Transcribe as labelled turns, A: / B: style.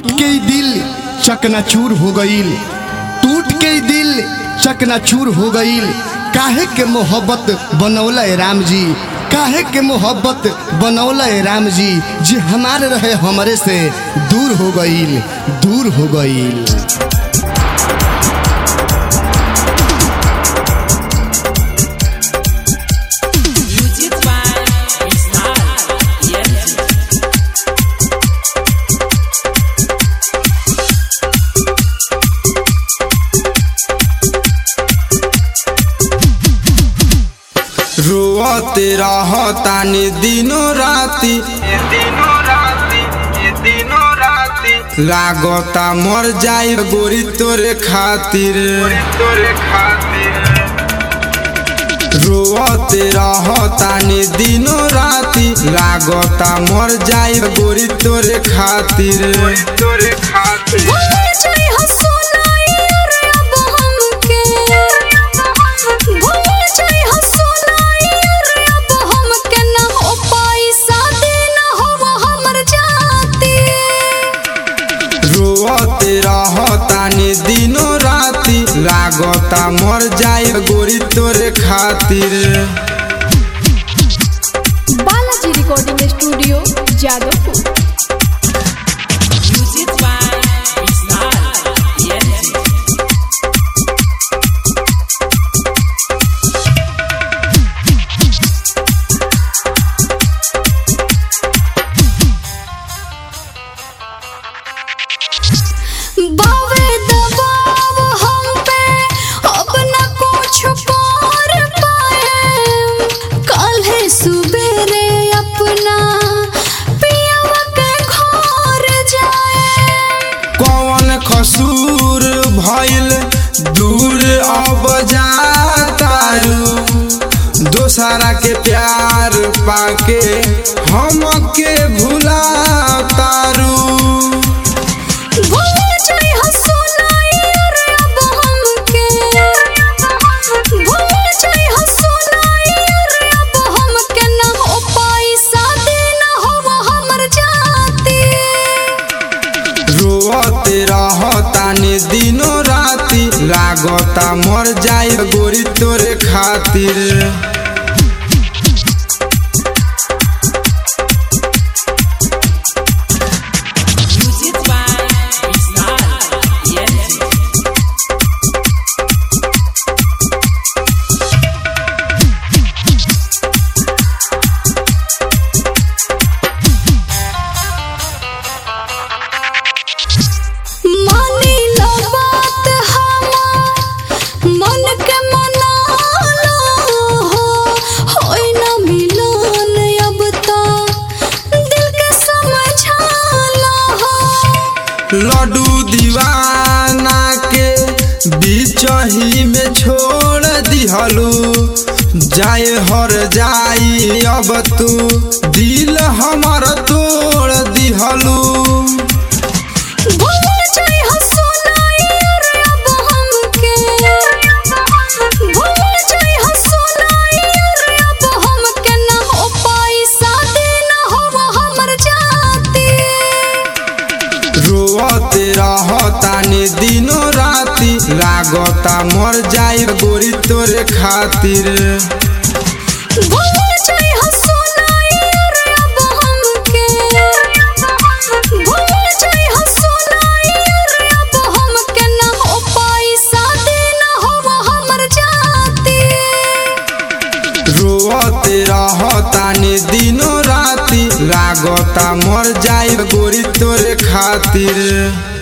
A: टूट के ही दिल चकनाचूर हो गईल टूट के ही दिल चकनाचूर हो गईल काहे के मोहब्बत बनौला राम जी काहे के मोहब्बत बनौला राम जी जे हमारे रहे हमरे से दूर हो गईल दूर हो गईल
B: Music by Ishaq Yenji.
C: रोते रहतानी दिनों राती
D: ये दिनों राती ये दिनों राती
C: लागता मर जाई गोरी तोरे खातिर
D: तोरे खातिर
C: रोते रहतानी दिनों राती लागता मर जाई गोरी तोरे खातिर
D: तोरे खातिर
E: भूल जाई हो सोनाई रे अब हमके भूल जाई हो सोनाई रे अब हमके न हो पाई शादी न हो हमर जाती
C: रोते रहतानी दिनों राती लागता मर जाई गोरी तोरे खातिर
E: Balaji recording studio Jadavpur
B: Music by Ishaq Yenji.
E: बावे दबाव हम पे अब न कुछ कर पाए काल्हे सुबेरे अपना पियावा के घर जाए
C: कौन कसूर भइल दूर अब जातारू दोसरा के प्यार पाके हमके भुला तारू
E: भूल जाई हो सोनाई रे अब हमके भूल जाई हो सोनाई रे अब हमके न हो पाई शादी न हो हमर जाती
C: रोते रहतानी दिनों राती लागता मर जाई गोरी तोरे खातिर
B: Music by Ishaq Yenji.
E: मानी लो बात हमार मन के मना लो हो होई न मिलन अब तो दिल के समझा लो हो
C: लड्डू दीवाना के बीच ही में छोड़ दिहलू जाए हर जाई अब तू दिल हमर तोड़ दिहलू
E: भूल जाई हो सोनाई रे अब हमके भूल जाई हो सोनाई रे अब हमके न हो पाई शादी न हो हमर जाती
C: रोते रहतानी दिनों राती लागता मर जाई गोरी तोरे खातिर
E: भूल जाई हो सोनाई रे अब हमके भूल जाई हो सोनाई रे अब हमके न हो पाई शादी न हो हमर जाती
C: रोते रहतानी दिनों राती लागता मर जाई गोरी तोरे खातिर